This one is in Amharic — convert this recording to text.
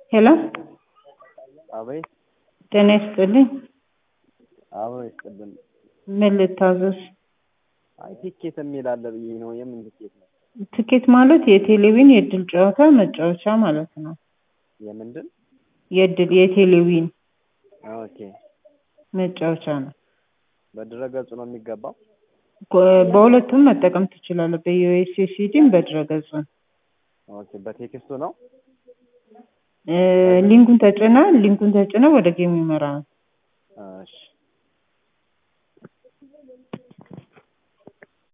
ሄሎ አቤት ጤና ይስጥልኝ። አብሮ ይስጥልን። ምን ልታዘዝ? አይ ቲኬት የሚል አለ ብዬ ነው። የምን ቲኬት ነው? ትኬት ማለት የቴሌቪዥን የእድል ጨዋታ መጫወቻ ማለት ነው። የምንድን? የእድል የቴሌቪዥን ኦኬ። መጫወቻ ነው። በድረገጹ ነው የሚገባው? ኮ- በሁለቱም መጠቀም ትችላለህ። በዩኤስኤስዲም በድረገጹ ኦኬ። በቴክስቱ ነው? እ ሊንኩን ተጭነ ሊንኩን ተጭነ ወደ ጌም ይመራል። እሺ